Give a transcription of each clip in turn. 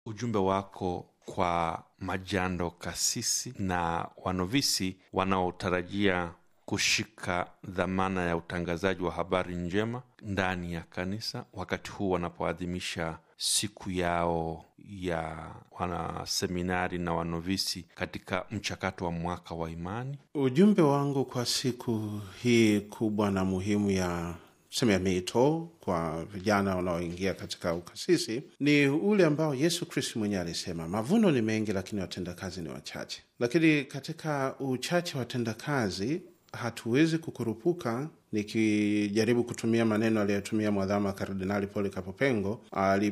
ujumbe wako kwa majando kasisi na wanovisi wanaotarajia kushika dhamana ya utangazaji wa habari njema ndani ya kanisa wakati huu wanapoadhimisha siku yao ya wanaseminari na wanovisi katika mchakato wa mwaka wa imani? Ujumbe wangu kwa siku hii kubwa na muhimu ya sema ya miito kwa vijana wanaoingia katika ukasisi ni ule ambao Yesu Kristu mwenyewe alisema, mavuno ni mengi, lakini watendakazi ni wachache. Lakini katika uchache wa watendakazi hatuwezi kukurupuka nikijaribu kutumia maneno aliyotumia mwadhama Kardinali Polikapo Pengo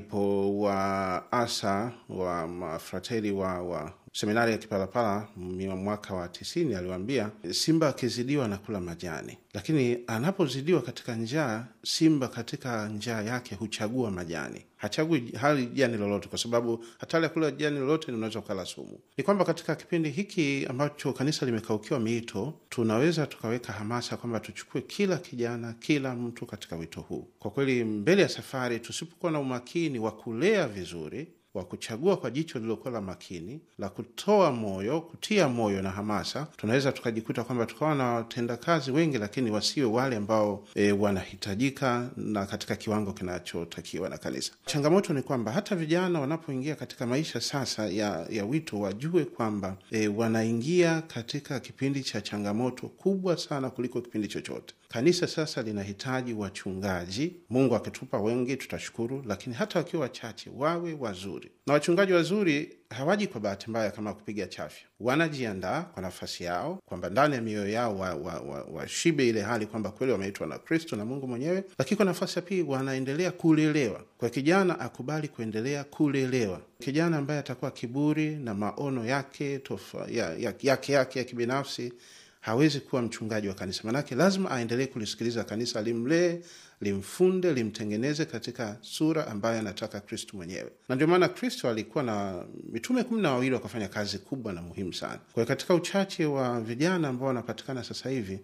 alipowaasa wa mafrateli wa, wa seminari ya Kipalapala mwaka wa tisini, aliwaambia simba akizidiwa na kula majani, lakini anapozidiwa katika njaa, simba katika njaa yake huchagua majani, hachagui hali jani lolote, kwa sababu hatari ya kula jani lolote unaweza ukala sumu. Ni kwamba katika kipindi hiki ambacho kanisa limekaukiwa miito, tunaweza tukaweka hamasa kwamba tuchukue kila kijana, kila mtu katika wito huu. Kwa kweli, mbele ya safari, tusipokuwa na umakini wa kulea vizuri wa kuchagua kwa jicho lililokuwa la makini la kutoa moyo, kutia moyo na hamasa, tunaweza tukajikuta kwamba tukawa na watendakazi wengi, lakini wasiwe wale ambao e, wanahitajika na katika kiwango kinachotakiwa na kanisa. Changamoto ni kwamba hata vijana wanapoingia katika maisha sasa ya, ya wito wajue kwamba e, wanaingia katika kipindi cha changamoto kubwa sana kuliko kipindi chochote. Kanisa sasa linahitaji wachungaji. Mungu akitupa wengi tutashukuru, lakini hata wakiwa wachache wawe wazuri, na wachungaji wazuri hawaji kwa bahati mbaya kama kupiga chafya. Wanajiandaa kwa nafasi yao, kwamba ndani ya mioyo yao washibe wa, wa, wa ile hali kwamba kweli wameitwa na Kristo na Mungu mwenyewe, lakini kwa nafasi ya pili wanaendelea kulelewa. Kwa kijana akubali kuendelea kulelewa. Kijana ambaye atakuwa kiburi na maono yake tofa, ya, ya, yake yake ya kibinafsi hawezi kuwa mchungaji wa kanisa, manake lazima aendelee kulisikiliza kanisa, limlee, limfunde, limtengeneze katika sura ambayo anataka Kristu mwenyewe. Na ndio maana Kristo alikuwa na mitume kumi na wawili wakafanya kazi kubwa na muhimu sana. Kwa hiyo katika uchache wa vijana ambao wanapatikana sasa hivi,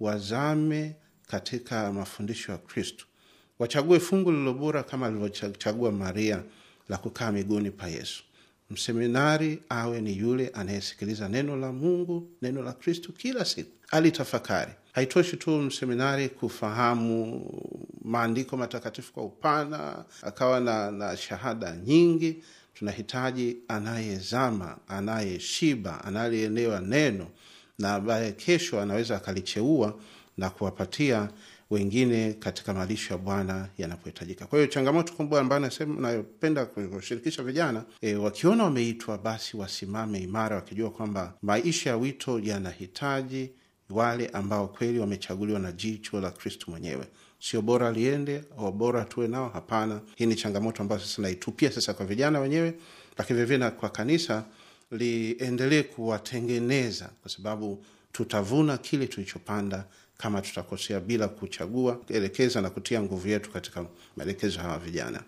wazame katika mafundisho ya Kristu, wachague fungu lililo bora kama alivyochagua Maria la kukaa miguuni pa Yesu. Mseminari awe ni yule anayesikiliza neno la Mungu, neno la Kristu kila siku, alitafakari. Haitoshi tu mseminari kufahamu maandiko matakatifu kwa upana, akawa na, na shahada nyingi. Tunahitaji anayezama, anayeshiba, anayeelewa neno na ambaye kesho anaweza akalicheua na kuwapatia wengine katika malisho ya Bwana yanapohitajika. Kwa hiyo changamoto kubwa ambayo nasema nayopenda kushirikisha vijana e, wakiona wameitwa basi wasimame imara, wakijua kwamba maisha ya wito yanahitaji wale ambao kweli wamechaguliwa na jicho la Kristu mwenyewe. Sio bora liende au bora tuwe nao, hapana. Hii ni changamoto ambayo sasa naitupia sasa kwa vijana wenyewe, lakini vilevile na kwa kanisa liendelee kuwatengeneza, kwa sababu tutavuna kile tulichopanda kama tutakosea bila kuchagua, elekeza na kutia nguvu yetu katika maelekezo hawa vijana.